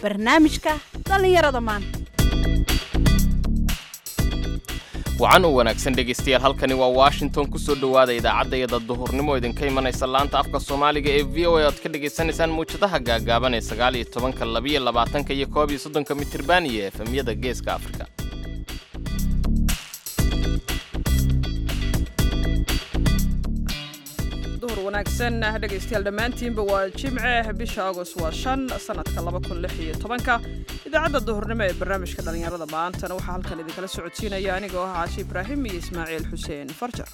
barnaamijka dhallinyarada maanta wacan u wanaagsan dhegaystayaal halkani waa washington ku soo dhowaada idaacadayada duhurnimo idinka imanaysa laanta afka soomaaliga ee v o a oad ka dhagaysanaysaan muwjadaha gaagaaban ee sagaal iyo tobanka labiyo labaatanka iyo koob iyo soddonka mitirban iyo efemyada geeska afrika duhur wanaagsan dhegaystayaal dhammaantiinba waa jimce bisha agost waa shan sanadka laba kun lix iyo tobanka idaacadda duhurnimo ee barnaamijka dhallinyarada maantana waxaa halkan idinkala socodsiinaya anigoo ah caashi ibraahim iyo ismaaciil xuseen farjar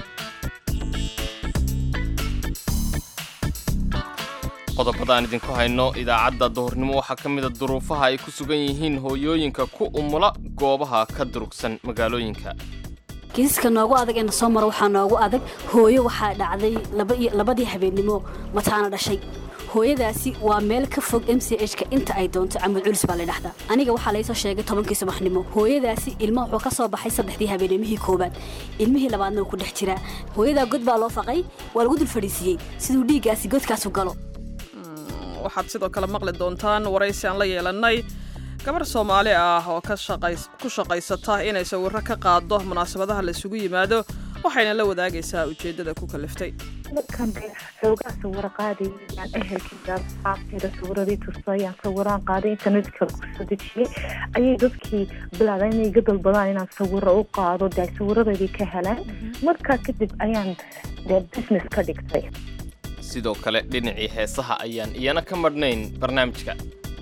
qodobadaan idinku hayno idaacadda duhurnimo waxaa ka mida duruufaha ay ku sugan yihiin hooyooyinka ku umula goobaha ka durugsan magaalooyinka kiisaska noogu adag ee na soo maro waxaa noogu adag hooyo waxaa dhacday labadii habeennimo mataana dhashay hooyadaasi waa meel ka fog m c h ka inta ay doonto camud culis baa la dhahdaa aniga waxaa laysoo sheegay tobankii subaxnimo hooyadaasi ilma wuxuu ka soo baxay saddexdii habeenimihii koobaad ilmihii labaadna wuu ku dhex jiraa hooyadaa god baa loo faqay waa lagu dul fadhiisiiyey siduu dhiiggaasi godkaasu galo waxaad sidoo kale maqli doontaan waraysi aan la yeelannay gabar soomaali ah oo ku shaqaysata inay sawirro ka qaado munaasabadaha laisugu yimaado waxayna la wadaagaysaa ujeeddada ku kaliftay markaan dee xoogaa sawiro qaadayay yaan ehelkayga asxaabteeda sawiradii tusta yaan sawiraan qaaday internetka kusoo dejiyey ayay dadkii bilaabeen inay iga dalbadaan inaan sawiro u qaado dee sawiradeedii ka helaan markaa kadib ayaan dee business ka dhigtay sidoo kale dhinacii heesaha ayaan iyana ka madhnayn barnaamijka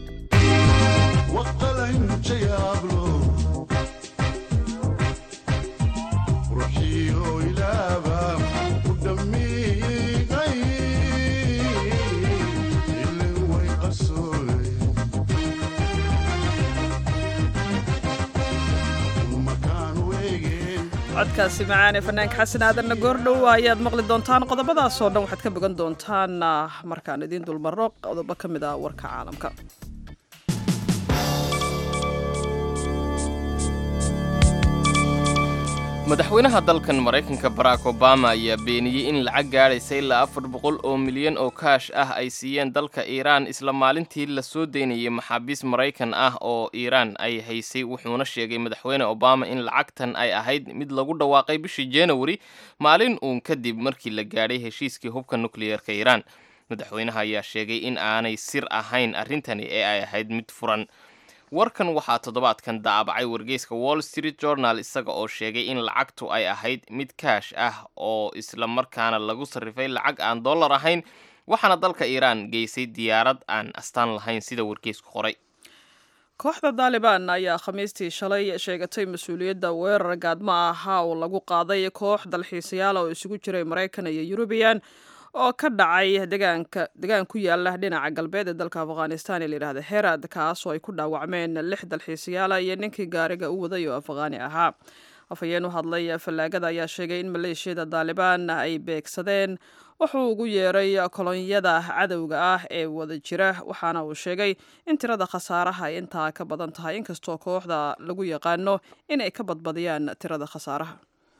codkaasi macaane fanaanka xasan aadanna goordhow ayaad maqli doontaan qodobadaasoo dhan waxaad ka bogan doontaan markaan idiin dulmarro qodobo ka mid ah warka caalamka madaxweynaha dalkan maraykanka barack obama ayaa beeniyey in lacag gaadhaysa ilaa afar boqol oo milyan oo kaash ah ay siiyeen dalka iiraan isla maalintii la soo daynayay maxaabiis maraykan ah oo iiraan ay haysay wuxuuna sheegay madaxweyne obama in lacagtan ay ahayd mid lagu dhawaaqay bishii januari maalin uun kadib markii la gaadhay heshiiskii hubka nukliyeerka iiraan madaxweynaha ayaa sheegay in aanay sir ahayn arrintani ee ay ahayd mid furan warkan waxaa toddobaadkan daabacay wargeyska wall street journal isaga oo sheegay in lacagtu ay ahayd mid kaash ah oo isla markaana lagu sarrifay lacag aan dollar ahayn waxaana dalka iiraan geysay diyaarad aan astaan lahayn sida wargeysku qoray kooxda daalibaan ayaa khamiistii shalay sheegatay mas-uuliyadda weerar gaadmo ahaa oo lagu qaaday koox dalxiisayaal oo isugu jiray maraykan iyo yurubiyan oo ka dhacay degaanka degaan ku yaala dhinaca galbeed ee dalka afghanistan ee layidhahda herad kaas oo ay ku dhaawacmeen lix dalxiisayaala iyo ninkii gaariga u waday oo afghaani ahaa afhayeen u hadlay fallaagada ayaa sheegay in maleeshiyada daalibaan ay beegsadeen wuxuu ugu yeeray kolonyada cadowga ah ee wada jira waxaana uu sheegay in tirada khasaaraha ay intaa ka badan tahay inkastoo kooxda lagu yaqaano inay ka badbadiyaan tirada khasaaraha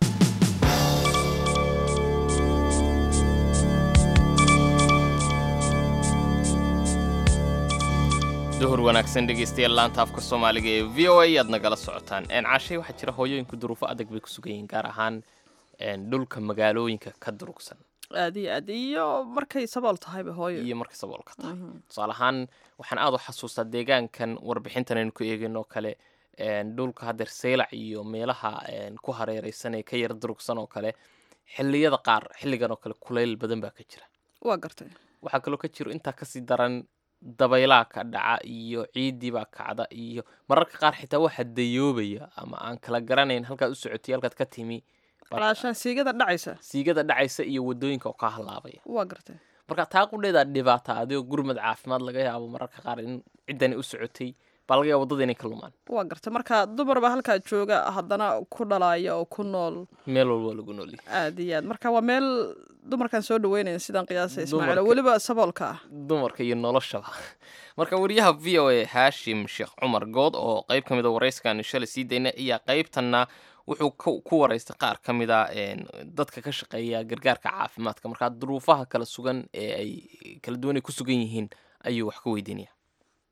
duhur wanaagsan dhegaystayaal laanta afka soomaaliga ee v o a aad nagala socotaan caashay waxaa jira hooyooyinku duruufo adag bay ku sugan yihiin gaar ahaan dhulka magaalooyinka ka durugsan aad iyo aad iyo markay sabool tahayba hooyo iyo markay saboolka tahay tusaale ahaan waxaan aad u xasuustaa deegaankan warbixintan aynu ku eegin oo kale dhulka haddeer seylac iyo meelaha ku hareereysan ee ka yar durugsan oo kale xilliyada qaar xilligan oo kale kulayl badan baa ka jira waa gartay waxaa kaloo ka jiro intaa kasii daran dabaylaa ka dhaca iyo ciiddii baa kacda iyo mararka qaar xitaa waxaa dayoobaya ama aan kala garanayn halkaad u socotay halkaad ka timi walaashaan siigada dhacaysa siigada dhacaysa iyo wadooyinka oo kaa halaabaya waa gartay marka taa qudheedaa dhibaata adigoo gurmad caafimaad laga yaabo mararka qaar in ciddani u socotay baa laga yaaba waddada inay ka lumaan waa gartay marka dumar baa halkaa jooga haddana ku dhalaya oo ku nool meel walba lagu noolyahay aad iyo aad marka waa meel dumarkan soo dhaweynayan sidaan qiyaasa ismaaciil oo Dumarka. weliba saboolka ah dumarka iyo noloshaba marka wariyaha v o a haashim sheekh cumar good oo qayb ka mid a warayskaani shalay sii dayna ayaa qaybtanna wuxuu ku- ku waraystay qaar ka mid a een, dadka ka shaqeeya gargaarka caafimaadka markaa duruufaha kala sugan ee ay kala duwan ay ku sugan yihiin ayuu wax ka weydiinaya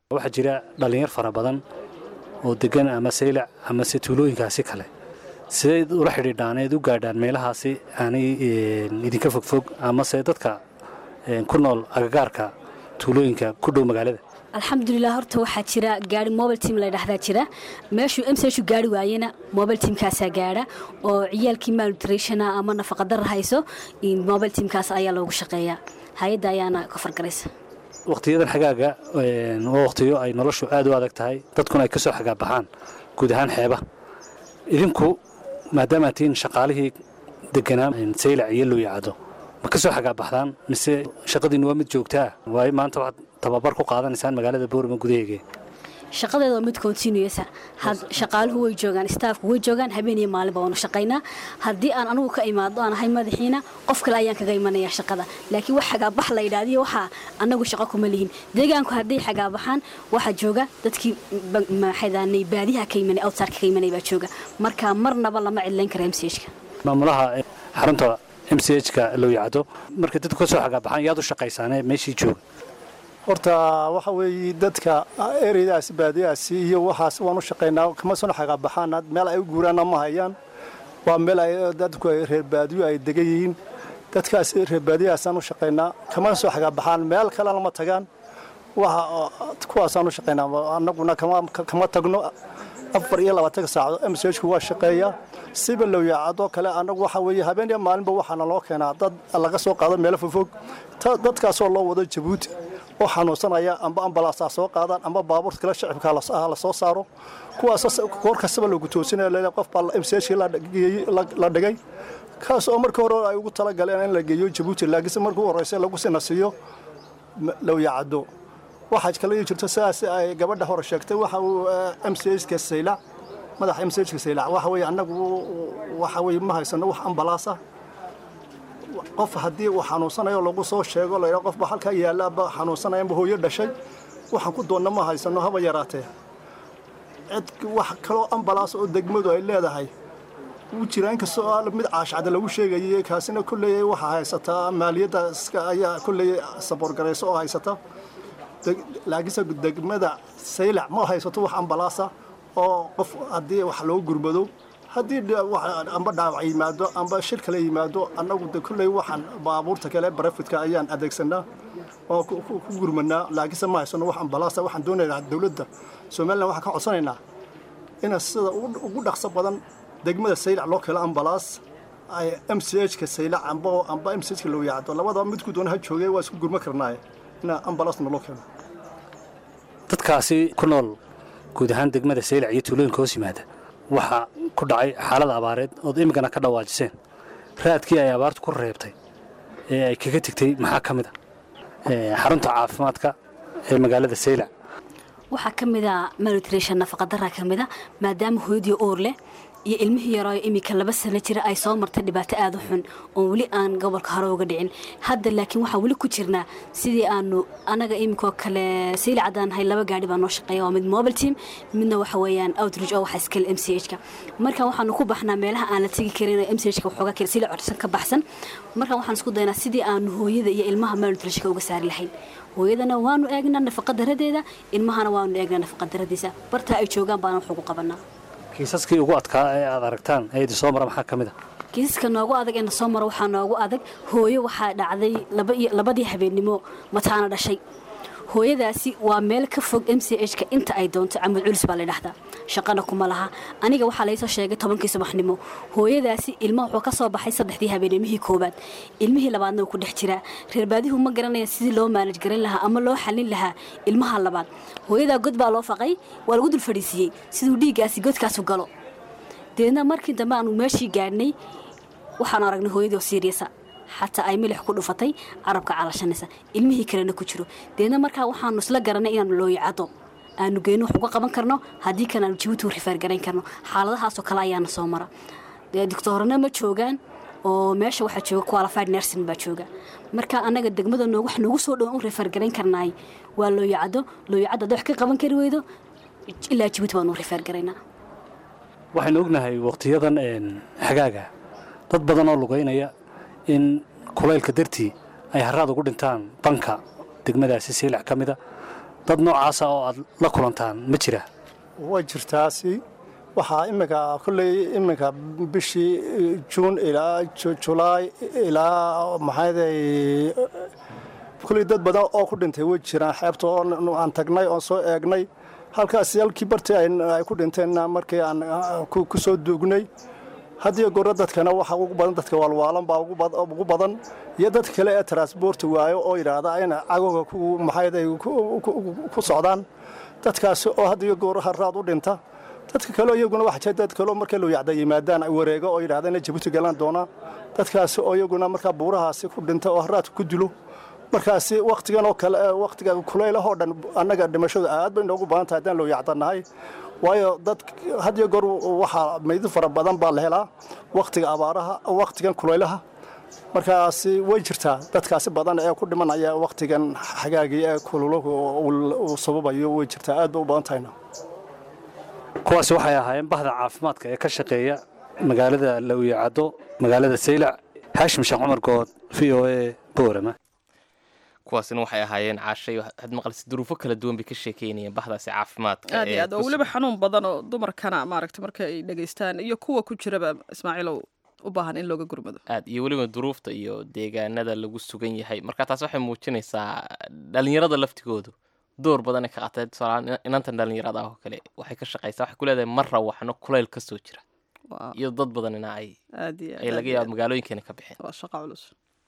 waxaa jira dhallinyar fara badan oo degan ama saylac amase tuulooyinkaasi kale sidayd ula xidhiidhaan eed u gaadhaan meelahaasi aanay idinka fogfog amase dadka ku nool agagaarka tuulooyinka ku dhow magaalada alxamdulilah horta waxaa jira gaari mobile team la dhahdaa jira meeshuu mshu gaari waayena mobile teamkaasaa gaadha oo ciyaalkii malnutritiona ama nafaqadara hayso mobile teamkaas ayaa loogu shaqeeyaa hay-adda ayaana ka fargaraysa wakhtiyadan xagaaga waa wakhtiyo ay noloshu aad u adag tahay dadkuna ay ka soo xagaabaxaan guud ahaan xeeba idinku maadaama tihiin shaqaalihii deganaa saylac iyo looyacado ma ka soo xagaabaxdaan mise shaqadiinnu waa mid joogtaa waayo maanta waxaad tababar ku qaadanaysaan magaalada boorama gudaheega shaqadeeda waa mid continuesa shaqaaluhu way joogaan staafku way joogaan habeen iyo maalinba waanu shaqaynaa haddii aan anugu ka imaado aan ahay madaxiina qof kale ayaan kaga imanaya shaqada laakiin wax xagaabax la yidhaahdiyo waxaa annagu shaqo kuma lihin deegaanku hadday xagaabaxaan waxaa jooga dadkii maxaydaanay baadiyaha ka imanay outsarka ka imanay baa jooga marka marnaba lama cidlayn kara mchka maamulaha xarunta m c h ka looyacdo markay dadku ka soo xagaabaxaan yaad u shaqaysaane meeshii jooga horta waxa weeye dadka ereydaasi baadiyaasi iyo waxaas waan u shaqaynaa kama soo xagaabaxaan meel ay u guuraanna ma hayaan waa meel ay dadku reer baadiyo ay degan yihiin dadkaas reer baadiyahaasaan u shaqaynaa kama soo xagaabaxaan meel kalena ma tagaan waxa kuwaasaan u shaqaynaa annaguna kama tagno afar iyo labaatanka saacadood msku waa shaqeeyaa siba lowyaacadoo kale annagu waxa weeye habeen iyo maalinba waxaana loo keenaa dad laga soo qaado meelo fogfog dadkaasoo loo wado jabuuti oo xanuunsanaya amba ambalaasaa soo qaadaan amba baabuurta kale shacibka la soo saaro kuwaas goor kastaba loogu toosinaya qof baa mchkii la dhigay kaas oo markii hore ay ugu talagaleen in la geeyo jabuuti laakiinse markii u horeysa lagu sinasiiyo lowyaacado waxaa kale jirto sidaas ay gabadha hore sheegtay waxa uu mchka saylac madaxa mchka saylac waxa weeye annagu waxa weeye ma haysano wax ambalaasa qof haddii uu xanuunsanayo lagu soo sheego la qof baa halkaa yaalaaba xanuunsanaya amba hooyo dhashay waxaan ku doonna ma haysano haba yaraatee cid wax kaloo ambalaas oo degmadu ay leedahay wuu jiraa inkastoo mid caashacda lagu sheegayay kaasina kolley waxaa haysataa maaliyadda ayaa kolley saboorgarayso oo haysata laakiinse degmada saylac ma haysato wax ambalaasa oo qof haddii wax loo gurmado haddii amba dhaawac yimaado amba shir kale yimaado annagu de kolley waxaan baabuurta kale barafidka ayaan adeegsanaa oo ku gurmanaa laakiinse ma haysano wax ambalaasa waxaan doonaynaa dowladda somalilan waxaan ka codsanaynaa ina sida ugu dhaqso badan degmada saylac loo keelo ambalaas ay m c h ka saylac amba amba m c h ka loo yaacdo labadaba midku doona ha joogay waa isku gurma karnaaye ina ambalaasna loo keeno dadkaasi ku nool guud ahaan degmada saylac iyo tuulooyinka hoos yimaada waxaa ku dhacay xaalad abaareed ood imikana ka dhawaajiseen raadkii ay abaartu ku reebtay ee ay kaga tegtay maxaa ka mid a xarunta caafimaadka ee magaalada saylac waxaa ka mid a malnutrition nafaqadara ka mid a maadaama hooyadii uur leh iyo ilmihii yarooyo iminka laba sano jira ay soo martay dhibaato aada u xun oon weli aan gobolka hore uga dhicin hadda laakiin waxaan weli ku jirnaa sidii aanu anaga iminkoo kale sayli caddaan nahay laba gaari baa noo shaqeeya waa mid mobile team midna waxa weeyaan outreach oo waxa iskale m c h ka marka waxaanu ku baxnaa meelaha aan la tegi karin m c h ka waxoogaa kale sayli codsan ka baxsan marka waxaan isku daynaa sidii aanu hooyada iyo ilmaha malnutritionka uga saari lahayn hooyadana waanu eegnaa nafaqadaradeeda ilmahana waanu eegnaa nafaqadaradiisa bartaa ay joogaan baana wax ugu qabanaa kiisaskii ugu adkaa ee aad aragtaan ee idin soo mara maxaa ka mid a kiisaska noogu adag ee na soo mara waxaa noogu adag hooyo waxaa dhacday labadii habeennimo mataana dhashay hooyadaasi waa meel ka fog m c h ka inta ay doonto camud culis baa la dhahdaa shaqana kuma laha aniga waxaa laysoo sheegay tobankii subaxnimo hooyadaasi ilma wuxuu ka soo baxay saddexdii habeenimihii koobaad ilmihii labaadna wuu ku dhex jiraa reerbaadihu ma garanaya sidii loo maalaj garan lahaa ama loo xallin lahaa ilmaha labaad hooyadaa god baa loo faqay waa lagu dul fadhiisiiyey siduu dhiiggaasi godkaasu galo deedna markii dambe aanu meeshii gaadhnay waxaanu aragnay hooyadii oo siiriyasa xataa ay milix ku dhufatay carabka calashanaysa ilmihii kalena ku jiro deedna markaa waxaanu isla garanay inaanu looyacado aanu geyno wax uga qaban karno haddii kan aanu jabuuti u rifaargarayn karno xaaladahaasoo kale ayaana soo mara dee doctoorana ma joogaan oo meesha waxaa jooga qualified nursing baa jooga marka annaga degmada noo wax noogu soo dhowan u rifaargarayn karnaay waa looyacado looyacado hadday wax ka qaban kari weydo ilaa jabuuti baanu u rifaargaraynaa waxaynu ognahay wakhtiyadan xagaaga dad badan oo lugaynaya in kulaylka dartii ay haraad ugu dhintaan banka degmadaasi saylac ka mida dad noocaasa oo aad la kulantaan ma jira way jirtaasi waxaa iminka kolley iminka bishii juun ilaa julaay ilaa maxaaday kolley dad badan oo ku dhintay way jiraan xeebta oo aan tagnay oon soo eegnay halkaasi halkii bartii ay ku dhinteenna markii aan ku soo duugnay haddiyo goorro dadkana waxa ugu badan dadka waalwaalan baa ugu badan iyo dad kale ee transborti waayo oo yidhaahda ina cagoga maxayday ku socdaan dadkaasi oo haddiyo goorro harraad u dhinta dadka kaleo iyaguna waxa jira dad kaleo markay luyacda yimaadaan wareego oo yidhahda ina jabuuti galaan doonaa dadkaasi oo iyaguna markaa buurahaasi ku dhinta oo harraadka ku dilo markaasi wakhtigan oo kale wakhtiga kuleylahoo dhan annaga dhimashadu aad bay noogu badan tahay haddaan looyacdanahay waayo dad had iyo goor waxaa maydi fara badan baa la helaa wakhtiga abaaraha wakhtigan kulaylaha markaasi way jirtaa dadkaasi badan ee ku dhimanaya wakhtigan xagaagii ee kululahu uu sababayo way jirtaa aad bay u badan tahayna kuwaasi waxay ahaayeen bahda caafimaadka ee ka shaqeeya magaalada lawiyacaddo magaalada saylac haashim sheekh cumar good v o a boorama kuwaasina waxay ahaayeen caashay had maqalsi duruufo kala duwan bay ka sheekeynayeen bahdaasi caafimaadka aad iyo aad oo weliba xanuun badan oo dumarkana maaragta marka ay dhegaystaan iyo kuwa ku jiraba ismaaciilow u baahan in looga gurmado aad iyo weliba duruufta iyo deegaanada lagu sugan yahay marka taas waxay muujinaysaa dhalinyarada laftigoodu door badanay ka qaatay tusaalahaan inantan dhalinyarada ah oo kale waxay ka shaqaysaa waxay ku leedahay mar rawaxno kulayl ka soo jira iyo dad badanina ay aad iyo ay laga yaaba magaalooyinkeena ka bixeen waa shaqo culus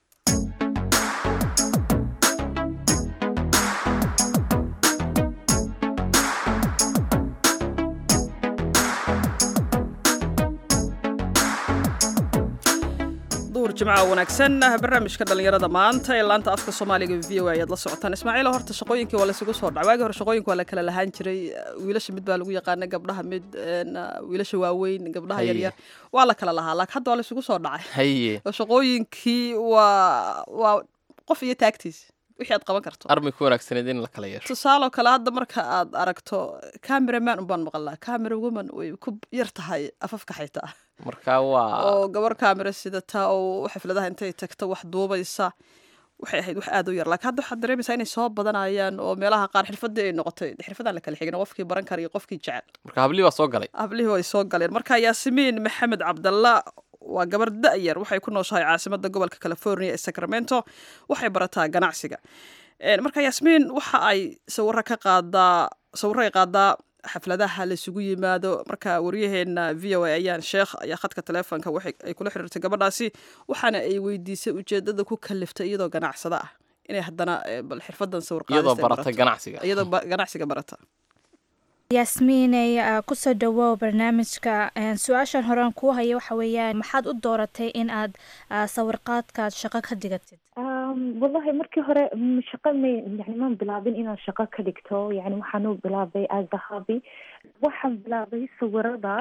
duur jimca wanaagsan barnaamijka dhallinyarada maanta ee laanta afka soomaaliga v o a ayaad la socotaan ismaaciilo horta shaqooyinkii waa laysugu soo dhaca waagii hore shaqooyinka waa la kala lahaan jiray wiilasha mid baa lagu yaqaana gabdhaha mid wiilasha waaweyn gabdhaha yaryar waa la kala lahaa laakiin hadda waa laysugu soo dhacay haye oo shaqooyinkii waa waa qof iyo taagtiis wixii aad qaban karto armay ku wanaagsaneed in la kala yeesho tusaaloo kale hadda marka aad aragto cameraman unbaan maqalnaa camera woman way ku yar tahay afafka xitaa marka waa oo gabar camera sidata oo xafladaha intay tagto wax duubaysa waxay ahayd wax aad u yar laakiin hadda waxaad dareemaysaa inay soo badanayaan oo meelaha qaar xirfadii ay noqotay xirfadaan la kala xigin qofkii baran kara iyo qofkii jecel marka hablii baa soo galay hablihii way soo galeen marka yaasimiin maxamed cabdalla waa gabar da-yar waxay ku nooshahay caasimada gobolka california ee sacramento waxay barataa ganacsiga marka yaasmiin waxa ay sawiro ka qaadaa sawiro ay qaadaa xafladaha laisugu yimaado marka waryaheena v o a ayaan sheekh ayaa khadka taleefonka ay kula xiriirtay gabadhaasi waxaana ay weydiisay ujeedada ku kaliftay iyadoo ganacsada ah inay haddana bal xirfadan sawir iyadoo barata ganacsiga iyadoo ganacsiga barata yaasmiinay kusoo dhawow barnaamijka su-aashan horean kuu haya waxa weeyaan maxaad u dooratay in aad sawirqaadkaad shaqo ka dhigatid wallahi markii hore shaqo may yani maan bilaabin inaan shaqo ka dhigto yani waxaan u bilaabay as a hobby waxaan bilaabay sawirada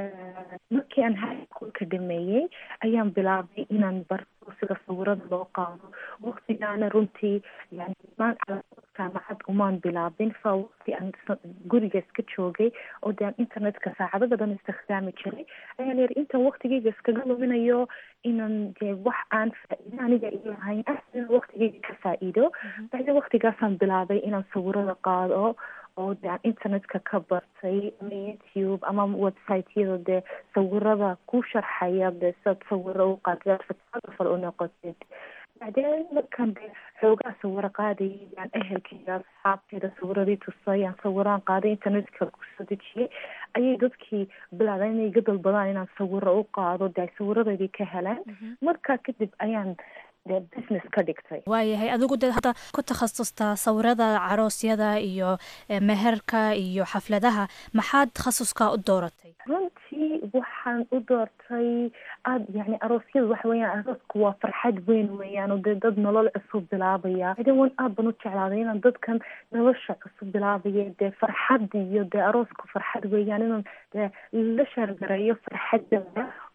markii aan high schoolka dhameeyey ayaan bilaabay inaan barto sida sawirada loo qaado waqtigaana runtii yani jaamacad umaan bilaabin fa waqti aan guriga iska joogay oo de aan internetka saacado badan istikhdaami jiray ayaan yiri intaan waqtigeyga iskaga luminayo inaan de wax aan faa-iido aniga iyo ahayn ahsina waqtigeyga ka faa-iido bacdi waqtigaasaan bilaabay inaan sawirada qaado oo de aan internetka ka bartay ama youtube ama websiteyada dee sawirada ku sharxaya dee sidaad sawiro u qaadid photographer u noqotid bacdeen markaan de xoogaa sawiro qaadayay yaan ehelkeyga asxaabteeda sawiradii tusay aan sawiraan qaaday internetka kusoo dejiyay ayay dadkii bilaabeen inay iga dalbadaan inaan sawiro u qaado de ay sawiradeedii ka helaan markaa kadib ayaan business ka dhigtay waayahay adigu dee hadda ku takhasustaa sawirada caroosyada iyo meherka iyo xafladaha maxaad takhasuska u dooratay runtii waxaan u doortay aad yani aroosyada waxa weeyaan aroosku waa farxad weyn weeyaan oo dee dad nolol cusub bilaabaya ade wan aad ban u jeclaaday inaan dadkan nolosha cusub bilaabaya dee farxad iyo dee aroosku farxad weeyaan inaan dee la shaargareeyo farxadooda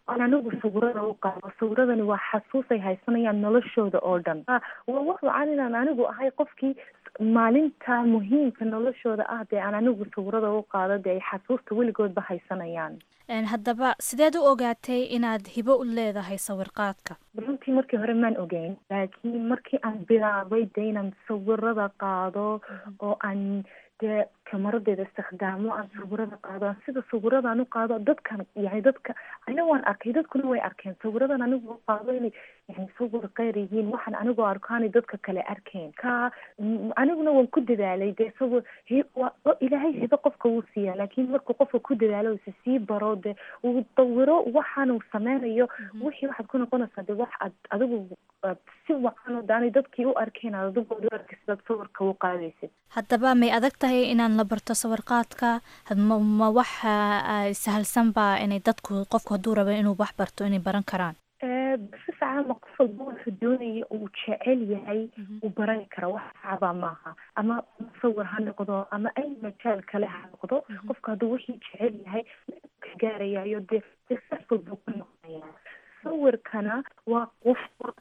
aan anigu sawirada u qaado sawiradani waa xasuus ay haysanayaan noloshooda oo dhan waa wax wacan inaan anigu ahay qofkii maalinta muhiimka noloshooda ah dee aan anigu sawirada u qaado dee ay xasuusta weligoodba haysanayaan haddaba sideed u ogaatay inaad hibo u leedahay sawirqaadka runtii markii hore maan ogeyn laakiin markii aan bilaabay dee inaan sawirada qaado oo aan dee kamaradeeda istikhdaamo aan sawirada qaado aan sida sawiradan u qaado dadkan yani dadka ana waan arkay dadkuna way arkeen sawiradan anigu u qaado inay yani sawir keyr yihiin waxaan anigoo arkaanay dadka kale arkeen ka aniguna waan ku dadaalay dee sawir ilaahay hibo qofka wuu siiyaa laakiin markuu qofka ku dadaalo isa sii baro dee uu dawiro waxaan uu sameynayo wixii waxaad ku noqonaysaa dee wax ad adigu si wacan oo daanay dadkii u arkeen aad adigooda u arkay sidaad sawirka u qaadaysid haddaba may adag tahay inaan la barto sawirqaadka ma wax sahalsanba inay dadku qofku hadduu rabo inuu wax barto inay baran karaan si fiican ma qof walba wuxuu doonaya uu jecel yahay uu barani kara wax sacaba maaha ama musawir ha noqdo ama ay majaal kale ha noqdo qofka hadduu wixii jecel yahay ka gaarayayo dee successful buu ku noqonaya sawirkana waa qof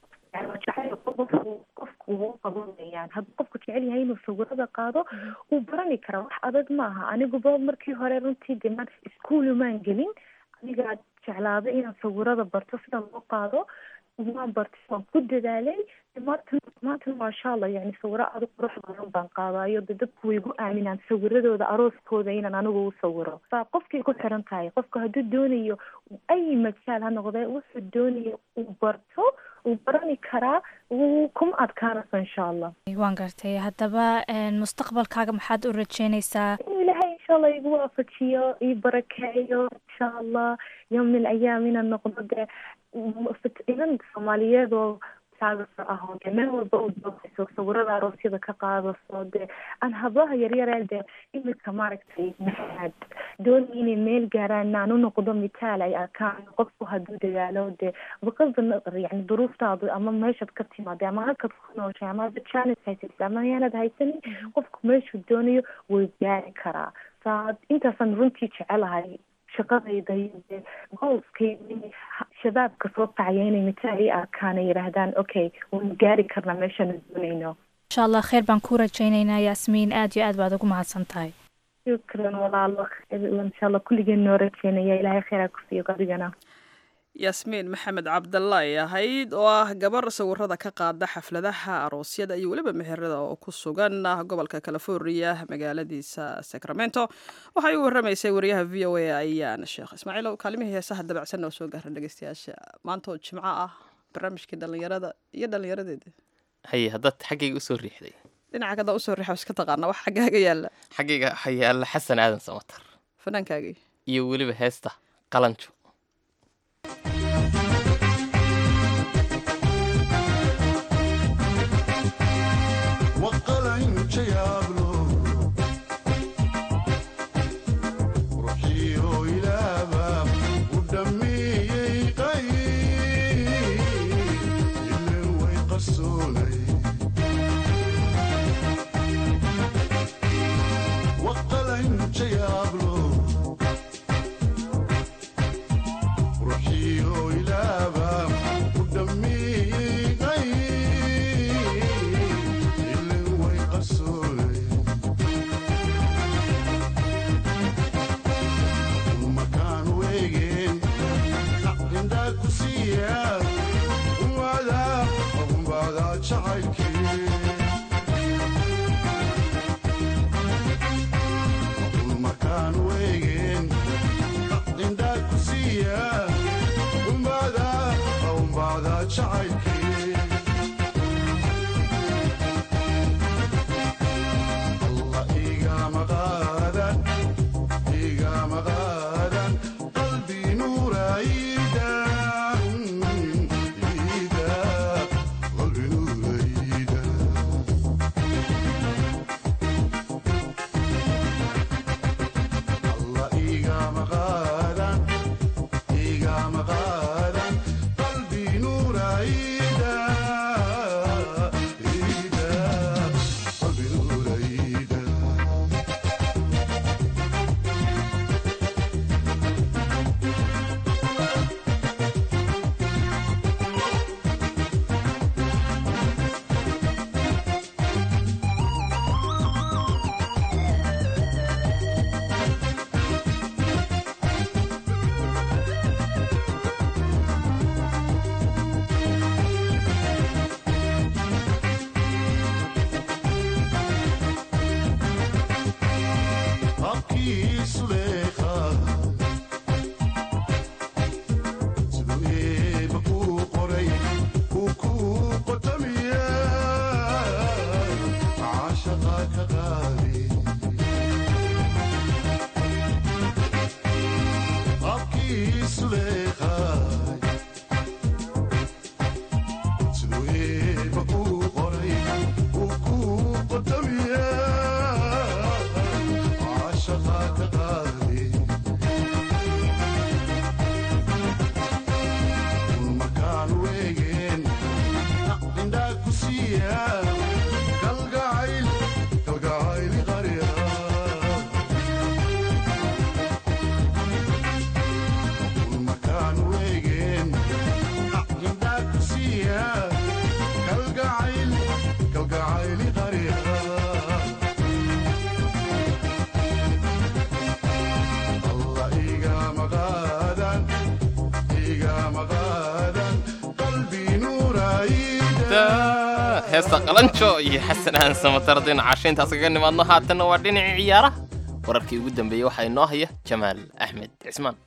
jacayl qofku qofku uu qabanayaan hadduu qofku jecel yahay inuu sawirada qaado uu barani karaa wax adag maaha aniguba markii hore runtii demaan iskuulumaan gelin anigaa jeclaaday inaan sawirada barto sida loo qaado waan bartay waan ku dadaalay maanta maanta maasha allah yani sawiro adag qurux badan baan qaadayo de dadku way igu aaminaan sawiradooda arooskooda inaan anigu u sawiro baa qofkay ku xiran tahay qofka hadduu doonayo ay majaal ha noqdee wuxuu doonayo uu barto uu barani karaa wuu kuma adkaanaysa insha allah waan gartay haddaba mustaqbalkaaga maxaad u rajeynaysaa inuu ilaahay insha allah igu waafajiyo ii barakeeyo insha allah yowm min ayaam inaan noqdo dee inan soomaaliyeed oo saagasa ah oo dee meel walba u doogayso sawirada aroosyada ka qaadaso dee aan hablaha yaryaree dee imika maaragtay maxaad doonay inay meel gaaraan aan u noqdo mitaal ay arkaan qofku hadduu dadaalo dee baqada yani duruuftaadu ama meeshaad ka timaada ama halkaad ku nooshay ama hadda janis haysatid ama yaanad haysanin qofku meeshuu doonayo way gaari karaa saa intaasaan runtii jecelahay shaqadayda iyo dee goolskayda shabaabka soo kacaya inay mitaal ii arkaan ay yidhaahdaan okay waynu gaari karnaa meeshaanu doonayno insha allah kheyr baan ku rajaynaynaa yaasmiin aad iyo aad baad ugu mahadsan tahay shukran walaalo insha allah kulligeen noo rajeynaya ilaahay kheyraa ku siiyo adigana yaasmiin maxamed cabdalla ay ahayd oo ah gabar sawirada ka qaada xafladaha aroosyada iyo weliba meherada oo ku sugan gobolka california magaaladiisa sacramento waxay u waramaysay wariyaha v o a ayaan sheekh ismaaciil ow kaalimihii heesaha dabacsan oo soo gaara dhegeystayaasha maanta oo jimco ah barnaamijkii dhallinyarada iyo dhallinyaradeeda haye haddaad xaggayga usoo riixday dhinaca kada usoo riixa iska taqaana wax xaggaaga yaalla xaggayga waxaa yaalla xasan aadan samatar fanaankaagii iyo weliba heesta qalanjo قلبي نور عيد heesta qalanjo iyo xasan aan samatar dhinaca intaas kaga nimaadno haatanna waa dhinacii ciyaaraha wararkii ugu dambeeyey waxaa inoo haya jamaal axmed cismaan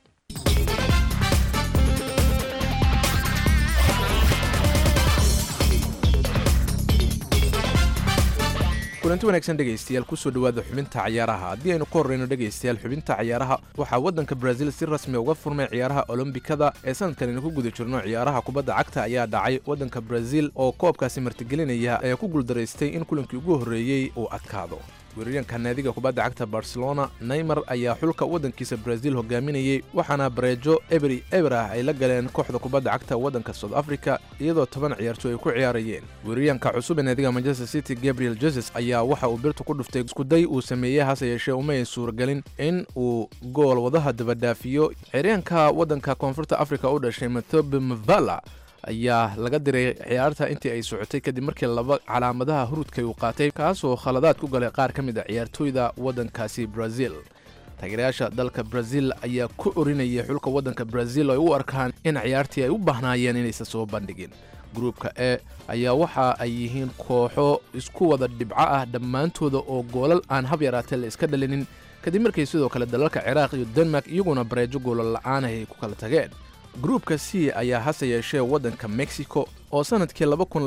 kulanti wanaagsan dhegaystayaal kusoo dhowaada xubinta cayaaraha haddii aynu ka horreyno dhegaystayaal xubinta cayaaraha waxaa waddanka brazil si rasmi uga furmay ciyaaraha olombikada ee sanadkan aynu ku guda jirno ciyaaraha kubadda cagta ayaa dhacay waddanka brazil oo koobkaasi martigelinaya ayaa ku guuldaraystay in kulankii ugu horreeyey uu adkaado weeraryaenka naadiga kubadda cagta barcelona neymar ayaa xulka waddankiisa brazil hogaaminayey waxaana bareejo eberi eber ah ay la galeen kooxda kubadda cagta waddanka south africa iyadoo toban ciyaartooy ay ku ciyaarayeen weeraryaenka cusub ee naadiga manchester city gabriel jesus ayaa waxa uu birta ku dhuftay iskuday uu sameeyey hase yeeshee umay suuragelin in uu gool wadaha dabadhaafiyo ciyaaryaenka waddanka koonfurta africa u dhashay mathobe mavala ayaa laga diray ciyaarta intii ay socotay kadib markii laba calaamadaha hurudkay uu qaatay kaasoo khaladaad ku galay qaar ka mid a ciyaartooyda waddankaasi brazil taageerayaasha dalka brazil ayaa ku orinayay xulka waddanka brazil oo ay u arkaan in ciyaartii ay u baahnaayeen inaysan soo bandhigin gruupka e ayaa waxa ay yihiin kooxo isku wada dhibco ah dhammaantooda oo goolal aan hab yaraatee la iska dhalinin kadib markay sidoo kale dalalka ciraaq iyo denmark iyaguna bareejo goolal la'aan ay ku kala tageen gruupka c ayaa hase yeeshee waddanka mexico oo sanadkii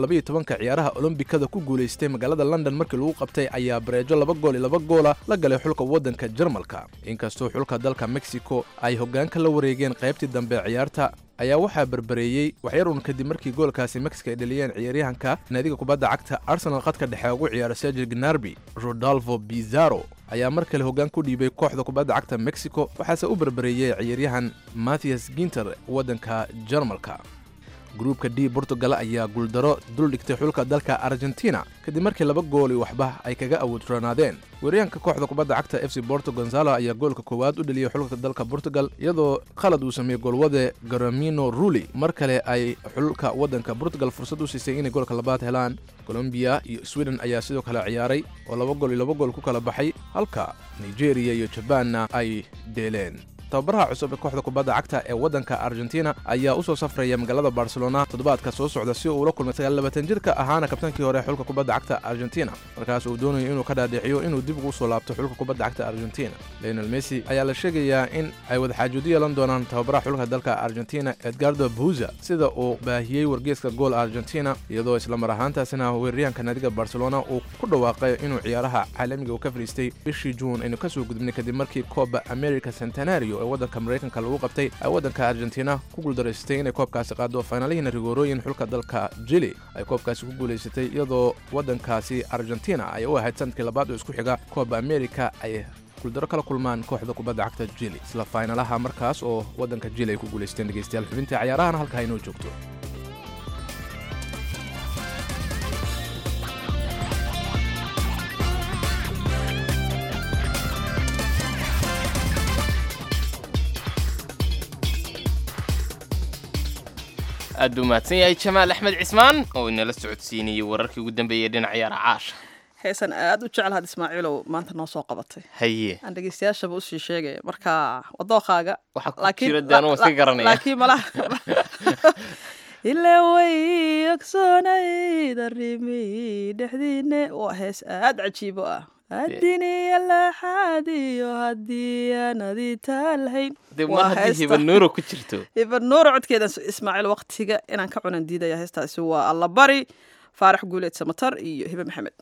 ka ciyaaraha olombikada ku guulaystay magaalada london markii lagu qabtay ayaa bareejo laba gool iyo laba goola la galay xulka waddanka jarmalka inkastoo xulka dalka mexico ay hoggaanka la wareegeen qaybtii dambe ciyaarta ayaa waxaa berbereeyey waxyarun kadib markii goolkaasi mexico ay dhaliyeen ciyaaryahanka naadiga kubadda cagta arsenal khadka dhexe ugu ciyaara sergil gnarbi rodolfo bizarro ayaa mar kale hoggaan ku dhiibay kooxda kubadda cagta mexico waxaase u berbereeyey ciyaaryahan mathias ginter waddanka jarmalka gruupka d portugal ayaa guuldaro dul dhigtay xulka dalka argentina kadib markii laba gooli waxba ay kaga awoodroonaadeen weeryaanka kooxda kubadda cagta f c borto gonzalo ayaa goolka koowaad u dheliyey xulka dalka portugal iyadoo khalad uu sameeyey goolwade garamino ruli mar kale ay xulka waddanka portugal fursad u siisay inay goolka labaad helaan colombiya iyo sweden ayaa sidoo kale ciyaaray oo laba gool iyo laba gool ku kala baxay halka nigeria iyo jabaanna ay dheeleen tababaraha cusub ee kooxda kubadda cagta ee waddanka argentina ayaa u soo safraya magaalada barcelona toddobaadka soo socda si uu ula kulmay sagaallabaatan jirka ahaana kabtaankii hore xulka kubadda cagta argentina markaas uu doonayo inuu ka dhaadhiciyo inuu dib ugu soo laabto xulka kubadda cagta argentina leonel messi ayaa la sheegayaa in ay wadaxaajuudo yeelan doonaan tababaraha xulka dalka argentina edgardo buza sida uu baahiyey wargeeska gool argentina iyadoo isla mar ahaantaasina weeraryahanka naadiga barcelona uu ku dhawaaqay inuu ciyaaraha caalamiga uu ka fadhiistay bishii juun aynu kasoo gudbnay kadib markii kooba america centenario ee waddanka maraykanka lagu qabtay ay waddanka argentina ku guuldaraysatay inay koobkaasi qaado faynalihiina rigoorooyin xulka dalka jili ay koobkaasi ku guulaysatay iyadoo waddankaasi argentina ay u ahayd sanadkii labaad oo isku xiga kooba america ay guuldaro kala kulmaan kooxda kubadda cagta jili isla faynalaha markaas oo waddanka jili ay ku guulaysteen dhegaystayaal xubintii cayaarahana halka haynoo joogto aad buu mahadsan yahay jamaal axmed cismaan oo inala socodsiinayey wararkii ugu dambeeyey dhinac ciyaara caasha heesan aad u jecel ismaaciilow maanta noo soo qabatay haye aan dhegeystayaashaba usii sheegaya marka wadooqaaga waxaa ku jira dee anuu iska garanaya laakiin malaha ilaa way ogsoonayd arrimi dhexdiine waa hees aad cajiibo ah adiniya laxaadiyo haddii aanadi taalhayn dee mar haddii hibanuuro ku jirto hibanuuro codkeeda ismaaciil waqtiga inaan ka cunan diidaya heestaasi waa allabari faarax guuleed samatar iyo hibe maxamed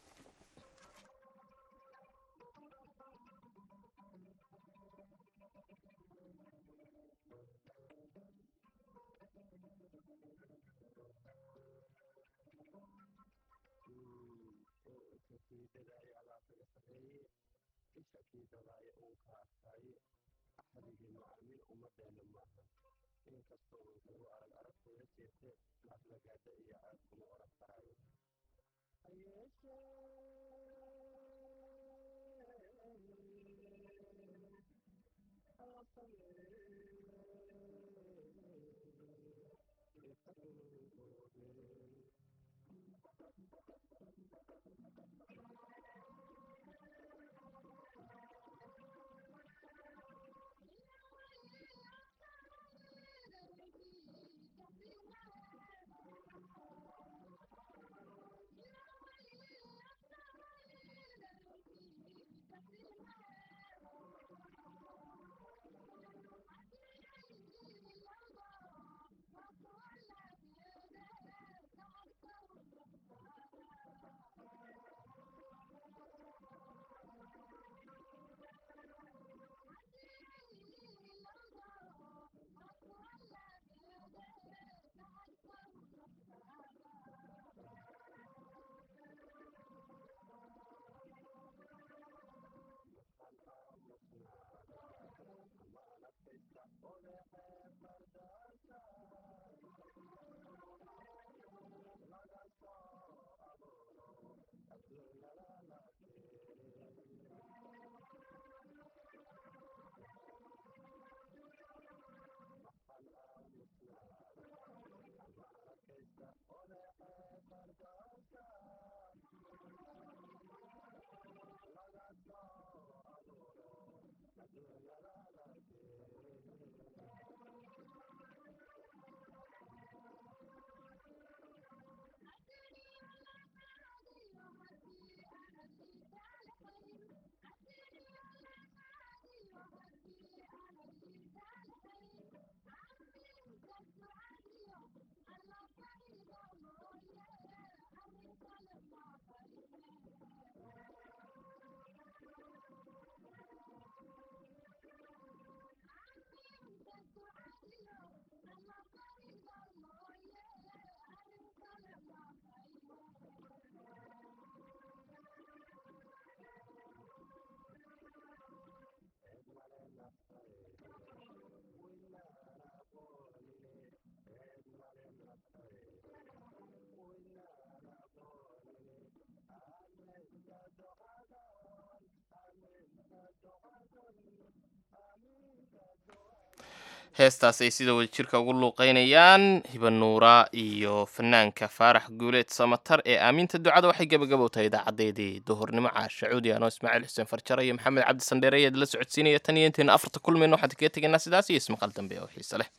heestaas ay sida wadajirka ugu luuqeynayaan hibanuura iyo fanaanka faarax guuleed samatar ee aaminta ducada waxay gebagabow tahay idaacadeedii duhurnimo caasha cuudi anoo ismaaciil xuseen farjare iyo maxamed cabdi sandheere ayaad la socodsiinaya tan iyo intayna afarta kulmayno waxaan kaga tegaynaa sidaas iyo ismaqal dambe oo xiise leh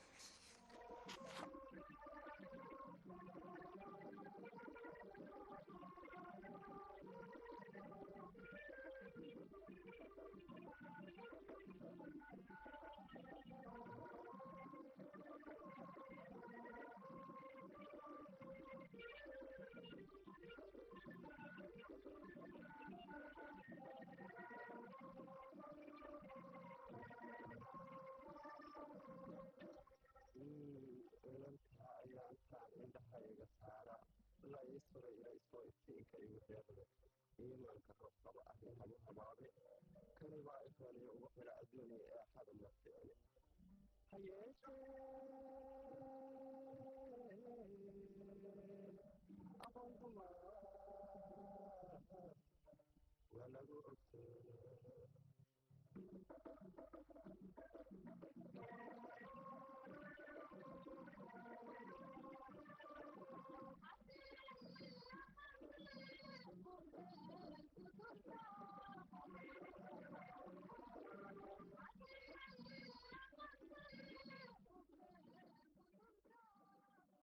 Thank you.